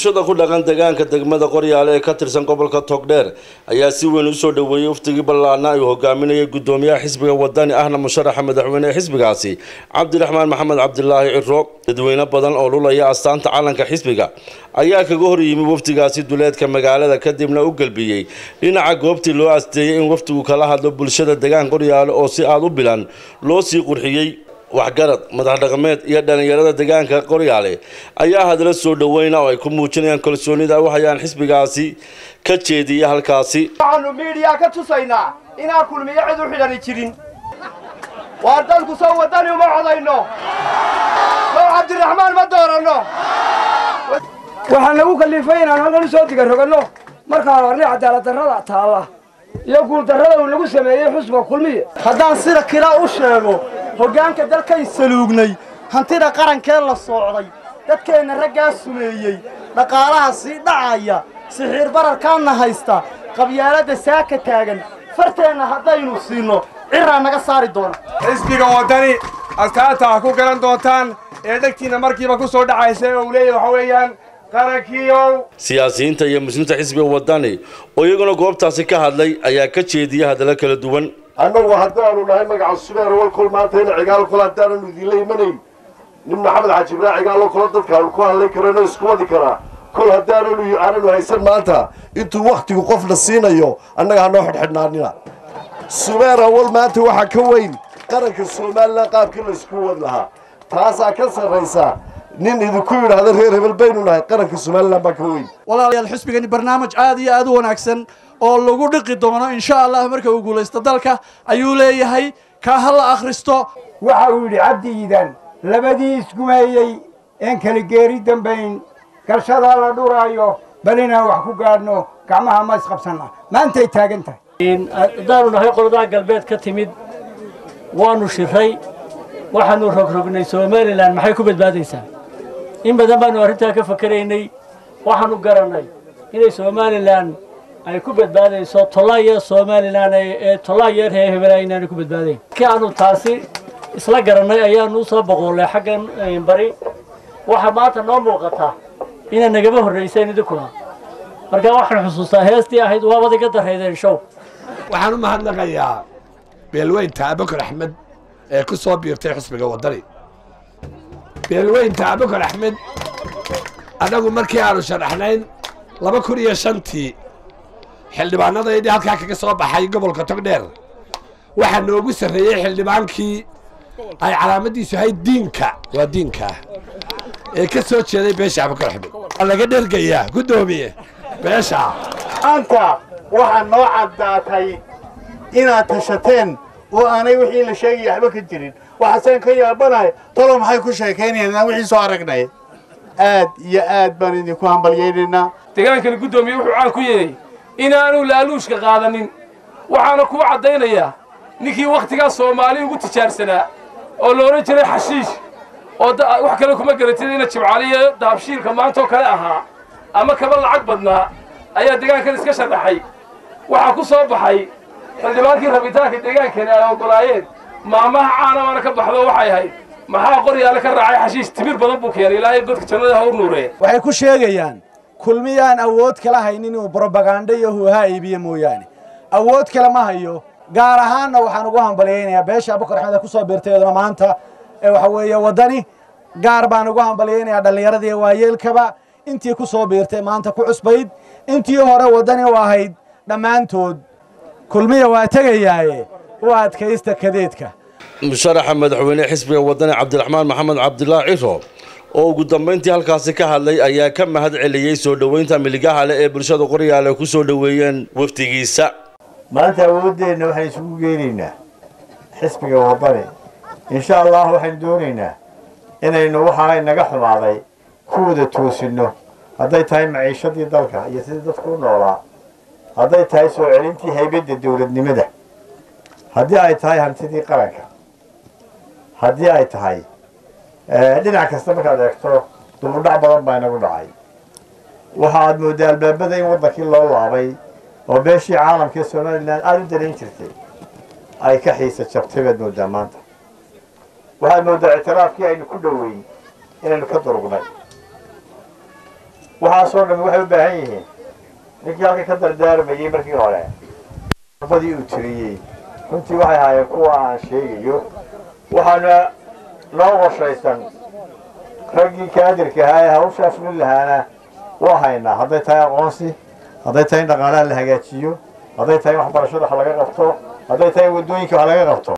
bulshada ku dhaqan deegaanka degmada qoryaale ee ka tirsan gobolka togdheer ayaa si weyn usoo dhoweeyey waftigii ballaana ay hogaaminayay gudoomiyaha xisbiga wadani ahna musharaxa madaxweyne ee xisbigaasi cabdiraxmaan maxamed cabdilaahi ciro dadweyne badan oo lulaya astaanta calanka xisbiga ayaa kaga hor yimi wafdigaasi duleedka magaalada kadibna u gelbiyey dhinaca goobtii loo asteeyey in wafdigu kala hadlo bulshada deegaan qoryaale oo si aada u bilan loo sii qurxiyey waxgarad madax dhaqameed iyo dhallinyarada deegaanka qoryaale ayaa hadla soo dhoweyna oo ay ku muujinayaan kalsoonida waxayaan xisbigaasi ka jeediyay halkaasi waxaanu miidhiyaa ka tusaynaa inaan kulmiyo cid u xidhani jirin waa dadku soo wadani uma codayno soo cabdiraxmaan ma dooranno waxaan lagu kallifay inaan halkan usoo digaroganno markaan arnay cadaalad darrada taalla iyo guuldarrada uu lagu sameeyey xusba kulmiye haddaan sida kila u sheego hoggaanka dalkay saluugnay hantida qarankee la soocday dadkeenna raggaa sumeeyey dhaqaalaha sii dhacaya sixiir bararkaanna haysta qabyaaladda saaka taagan farteenna haddaynu siinno ciraa naga saari doona xisbiga waddani askaanta ha ku garan doontaan ee dhegtiinna markiiba ku soo dhacaysa oo uu leeyahy waxa weeyaan qarankiiow siyaasiyiinta iyo muslimiinta xisbiga wadani oo iyaguna goobtaasi ka hadlay ayaa ka jeediyay hadallo kala duwan annagu haddaanu nahay magaca subeer walkol maanta ina cigaal kol haddaananu idinla imanayn nin maxamed xaaji ibraahin cigaalo kolo dadkaanu ku hadlay karano isku wadi karaa kol haddaananu aananu haysan maanta intuu wakhtigu qofna siinayo annaga hanoo xidhxidhnaanina subeer awal maanta waxaa ka weyn qaranka somalilan qaabkii laysku wadi lahaa taasaa ka sarraysa nin idinku yidhaahda reer hebel baynu nahay qaranka somalilan baa ka weyn walaalayaal xisbigani barnaamij aad iyo aad u wanaagsan oo lagu dhiqi doono insha allah marka uu guulaysto dalka ayuu leeyahay kaa ha la akhristo waxa uu yidhi cabdiidan labadii isgumeeyey een kala geeri dambayn galshadaa la dhuraayo bal inaan wax ku gaadhno gacmaha ma isqabsanna maantay taagan tahay haddaanu nahay qoladaa galbeed ka timid waannu shiray waxaannu rogrognay somalilan maxay ku badbaadaysaa in badan baannu arrintaa ka fakaraynay waxaannu garannay inay somalilan ay ku badbaadayso tolaayeer somalilan ee tolaayeer hee hebela inaanay ku badbaadayn markii aanu taasi isla garannay ayaanu u soo boqoolay xaggan bari waxaa maanta noo muuqataa inaa nagama horrayseen idinkuna markaa waxaan xusuustaa heestii ahayd waabad iga darraydeen show waxaan u mahadnaqayaa beelweynta abakar axmed ee ku soo biirtay xusbiga waddani beelweynta abakar axmed annagu markii aanu sharaxnayn laba kun iyo shantii xildhibaanadaydii halkaa kaga soo baxay gobolka togdheer waxaa noogu sarreeyey xildhibaankii ay calaamaddiisu ahayd diinka waa diinkaa ee ka soo jeeday beesha abakar axmed waa laga dhergayaa guddoomiye beesha maanta waxaa noo caddaatay inaad tashateen oo aanay wixii la sheegaya waxba ka jirin waxaaseen ka yaabanahay talo maxay ku sheekaynayaan wixii soo aragnay aad iyo aad baan idinku hambalyaynaynaa degaankani guddoomiye wuxuu caan ku yahay inaanu laaluushka qaadanin waxaana kuu caddaynayaa ninkii wakhtigaas soomaali ugu tijaarsanaa oo la odhan jiray xashiish oo wax kale kuma garatid ina jimcaliyo daabshiilka maantaoo kale ahaa ama kaba lacag badnaa ayaa degaankan iska sharaxay waxaa ku soo baxay xildhibaankii rabitaanka deegaankani ay oggolaayeen maamaha caanamana ka baxdo waxay ahayd maxaa qoryaale ka raacay xashiish timir badan buu keenay ilaahay dadka jannada ha u nuuree waxay ku sheegayaan kulmiyaan awood kala haynin inuu brobaganda iyo huuhaa iibiyo mooyaane awood kale ma hayo gaar ahaanna waxaan ugu hambalyaynayaa beesha abukar axmed ee ku soo biirtay iyaduna maanta ee waxa weeye waddani gaar baan ugu hambalyaynayaa dhallinyaradii waayeelkaba intii ku soo biirtay maanta ku cusbayd intii hore waddani u ahayd dhammaantood kulmiya waa tegayaaye u adkaysta kadeedka musharaxa madaxweyne xisbiga wadani cabdiraxmaan maxamed cabdilaahi ciro oo ugu dambayntii halkaasi ka hadlay ayaa ka mahad celiyey soo dhoweynta miligaha leh ee bulshada qoryaale ku soo dhoweeyeen wafdigiisa maanta awooddeenna waxaan isugu geenaynaa xisbiga waddani insha allah waxaynu doonaynaa inaynu waxaa naga xumaaday ku wada toosinno hadday tahay maciishadii dalka iyo sidii dadku u noolaa hadday tahay soo celintii haybadda dowladnimada haddii ay tahay hantidii qaranka haddii ay tahay dhinac kasta markaad eegto dubudhac badan baa inagu dhacay waxa aad mooddaa albaabada in waddankii loo laabay oo beeshii caalamkaee somalilan aada u dalayn jirtay ay ka xiisa jabtay baad mooddaa maanta waxaad mooddaa ictiraafkii aynu ku dhoweyn inaynu ka durugnay waxaasoo dhammi waxay u baahan yihiin ninkii halka ka dardaarmayey markii hore badii uu tiriyey runtii waxay ahaayeen kuwa aan sheegayo waxaana noo qorshaysan raggii kaadirka ahaa ee hawshaa fulin lahaana waa haynaa hadday tahay aqoonsi hadday tahay in dhaqaalaha la hagaajiyo hadday tahay in waxbarashada wax laga qabto hadday tahay in waddooyinka wax laga qabto